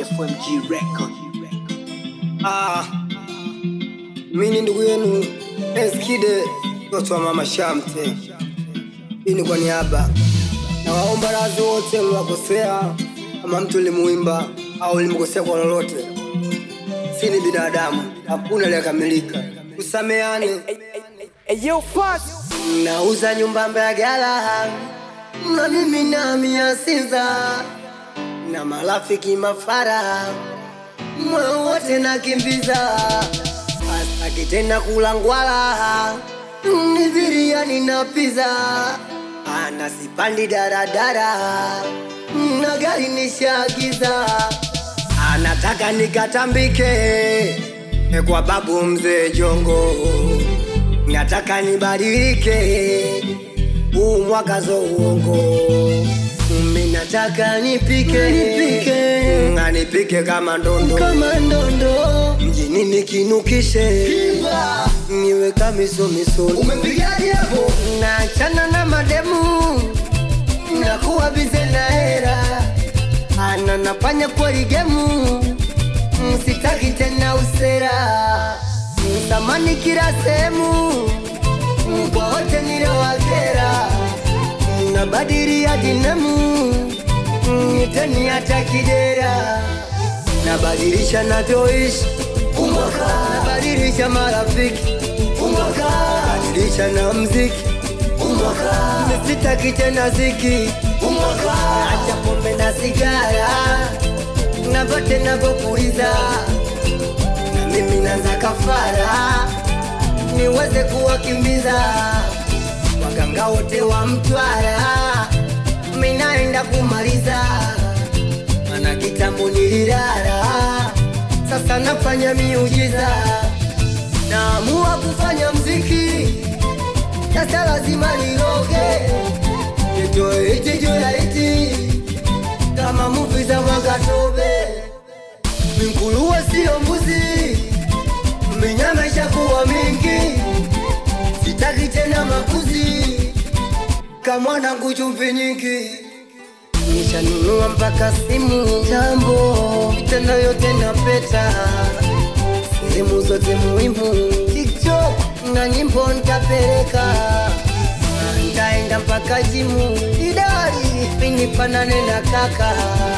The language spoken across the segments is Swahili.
FMG Record. Ah, mimi ni ndugu yenu Eskide, mtoto wa mama Shamte. Hii ni kwa niaba na waomba radhi wote mliwakosea, kama mtu limuimba au limkosea kwa lolote. Si ni binadamu, hakuna aliyekamilika. Tusameane. Nauza nyumba Mbagala na mimi nami Sinza na marafiki mafara moyo wote nakimbiza, asaki tena kula ngwala ni biriani na pizza, ana sipandi daradara na gari nishagiza, anataka nikatambike kwa babu mzee Jongo, nataka nibadilike huu mwaka zo uongo mimi nataka nipike nipike nipike kama ndondo kama ndondo mjini nikinukishe niwe kamiso miso umepigaje hapo naachana na mademu nakuwa bize na hera ana nafanya kweli gemu msitaki tena usera mtamani kila sehemu kwa wote niliowakera nabadilia dinamu nitani hata kidera nabadilisha navyoishi nabadilisha marafiki nabadilisha na mziki nisitaki tena ziki acha pombe na sigara na vyote navyopuliza na mimi naza kafara niweze kuwakimbiza waganga wote wa Mtwara, minaenda kumaliza, mana kitambo nililala, sasa nafanya miujiza, naamua kufanya mziki, sasa lazima niroge, nitoe iti juu ya iti kama muvi za Mwakatobe, minkuruwe siyo mbuzi, minyama ishakuwa mingi sitaki tena makuzi kamwanangu chumvi nyingi nishanunua mpaka simu tambo vitendo yote na peta sehemu zote muhimu tiktok na nyimbo ntapeleka ntaenda mpaka jimu idari pinifanane na kaka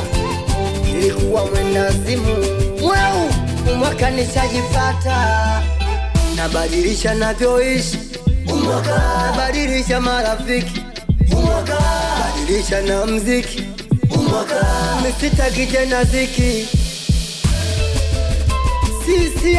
ilikuwa mwenda simu weu umwaka nishajipata nabadilisha navyoishi nabadilisha marafiki nabadilisha na mziki misitaki tena ziki sisi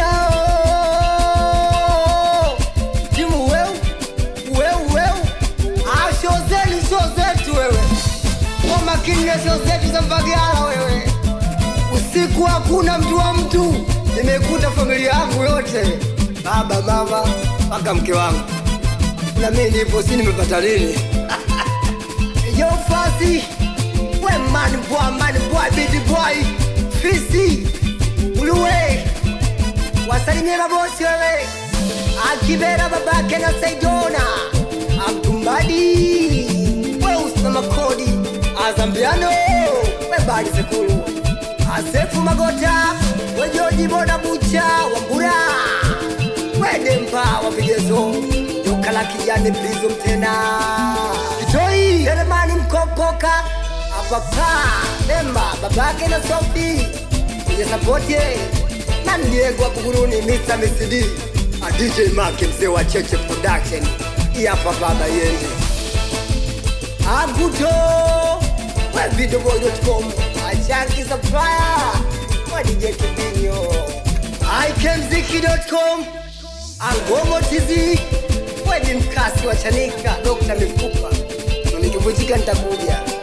ao timu weu weu weu asho zenu sho zetu wewe kwa makini na sho zetu za Mbagala wewe usiku hakuna mtu wa mtu nimekuta familia yangu yote baba mama mpaka mke wangu na mimi nipo si nimepata nini yo fasi we man boy man boy baby boy fisi uluwe wasalimie mabosi wewe akibera babake na saidona abdumbadi we usina makodi azambiano we badi sekulu asefu magota wejoji boda bucha wambura wedempa wapigezo joka la kijani prizo mtena kitoi elemani mkopoka apapa demba babake na sofi kwenye sapote na ndiegwa buguruni mr mcd a dj make mzee wa cheche production iyapa baba yende aguto wevidoboy.com achanki supplier wa dj kibinyo ikemziki.com Angomo TV, wewe ni mkasi wa Chanika, Dr. Mifupa. Nikivunjika nitakuja.